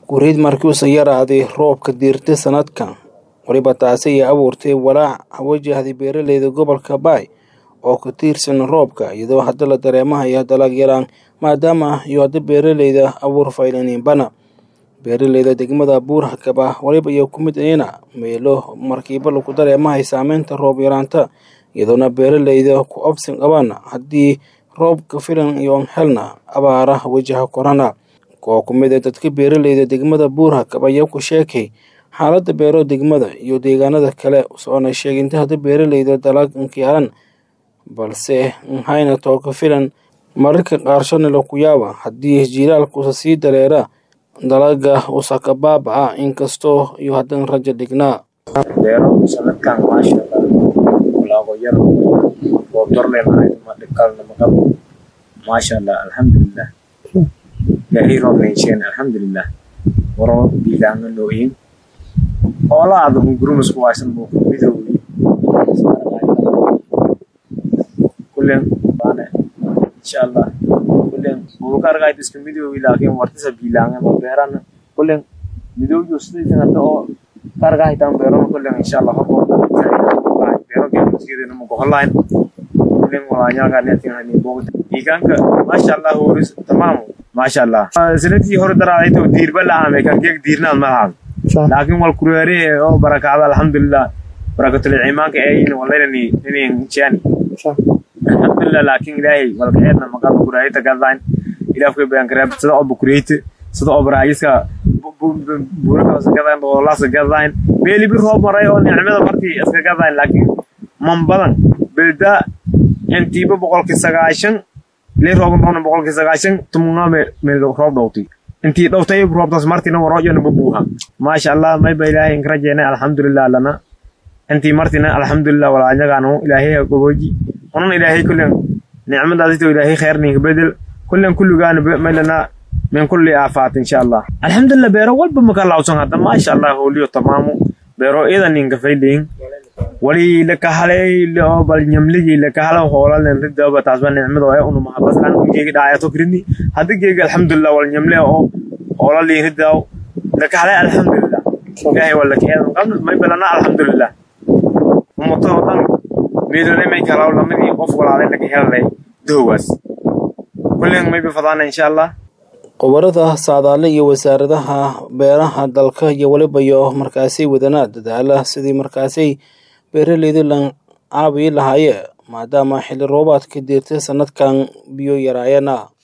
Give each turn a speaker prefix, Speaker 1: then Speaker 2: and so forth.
Speaker 1: Guriid markii uu yaraaday roobka diirtay sanadkan, waliba taasi ayaa abuurtay walaac wajahday beeralayda gobolka Bay oo ku tiirsan roobka, iyadoo hadda la dareemayo dalag yaraan maadaama iyo hadda beeralayda abuur faylaaniinbana. Beeralayda degmada Buur-Hakaba waliba iyo ku mid ayna meelo markiiba lagu dareemahay saameynta roob yaraanta, iyadoona beeralayda ku obsin qabaan haddii roobka filan iyo helna abaara wajaha korona. Kuwa ku mid ah dadka beeralayda degmada Buur-Hakaba ayaa ku sheekay xaaladda beero degmada iyo deegaanada kale soona sheegay inta hadda beeralayda dalag yaalan balse hayna tooka filan mararka qaarshana lagu yaaba haddii jiilaalkuusa sii dareera dalaga usaka baaba'a inkastoo iyo haddan rajo dhignaa
Speaker 2: beero sanadkan maasha Allah walaago yar oo dorle lahayd ma dhibkalna ma qabo maasha Allah alxamdulillah ilaahay roob neyseen alxamdulillah waro biilaanga nooyin xoolaha hungurumus ku haysan buu midowgi kullen baane insha Allah kullen bulka argayt iska midowgi laakiin wartisa biilaanga ma beerana kullen midowgi sidii hadda oo kargaytan beeron kullen insha Allah horta beero geedo sidii ma goholayn kullen walaanya netin hani bogda deegaanka maasha Allah horis tamam maasha Allah sanadkii hore daraaday to diirba la aamay kan geeg diirnaan ma lahan laakiin wal kureere oo barakada alxamdulillah barakatul iimaanka ay in walayni inin jani alxamdulillah laakiin ilaahay wal kaydna maqal kureeyta gadaan ilaafka baan kareeb sida oo bukureeyta sida oo baraayiska buuraka gadaan oo laas gadaan beeli bi roob maray oo nicmada martii iska gadaan laakiin man badan bilda intiiba boqolkii sagaashan lee roob noqon boqolkii sagaashan tumna meel roob dhowtay intii dhowtay roobtaas martina warooyana bubuha maasha allah may ba ilaahay in rajeena alxamdulillah lana intii martina alxamdulillah walaanyagaanu ilaahay gogoji onan ilaahay kullen nicmadaasito ilaahay khayrninka bedel kullen kulligaana maylana min kulli aafaat insha allah alxamdulillah beero walba maka lawsan hadda maasha allah hooliyo tamaamu beero idan ninka fayleyin wali lakahalay oo bal nyamligi lakahala hoolan ridaba taasba nicmada oo unu mahabaslan geegi dhaayato kirini hadda geegi alxamdulillah wal nyamle oo hoola li ridaw lakahalay alxamdulillah ilaahay wala keedan qabna may balana alxamdulillah ummato dhan meedole may kala lamidi qof walaalay laga helay doowas kulleen may bifadana insha allah
Speaker 1: khubarada saadaale iyo wasaaradaha beeraha dalka iyo waliba iyo markaasi wadanaa dadaala sidii markaasi beeralayda lan caabi lahaayee maadaama xilli roobaadka diirtay sanadkan biyo yaraayana